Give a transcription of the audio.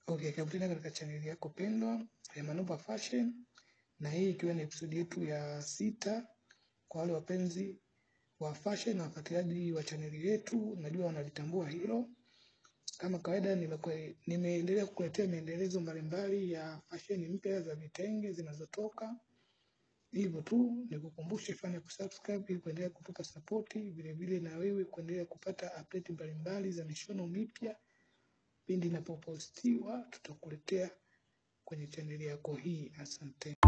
Okay, karibu tena katika chaneli yako pendwa ya Manova Fashion, na hii ikiwa ni episodi yetu ya sita. Kwa wale wapenzi wa fashion na wafuatiliaji wa chaneli yetu, najua wanalitambua hilo. Kama kawaida, nimekwe- nimeendelea kukuletea maendelezo mbalimbali ya fashion mpya za vitenge zinazotoka. Hivyo tu nikukumbushe, fanya kusubscribe ili kuendelea kutupa sapoti, vilevile na wewe kuendelea kupata update mbalimbali za mishono mipya pindi inapopostiwa tutakuletea kwenye chaneli yako hii. Asante.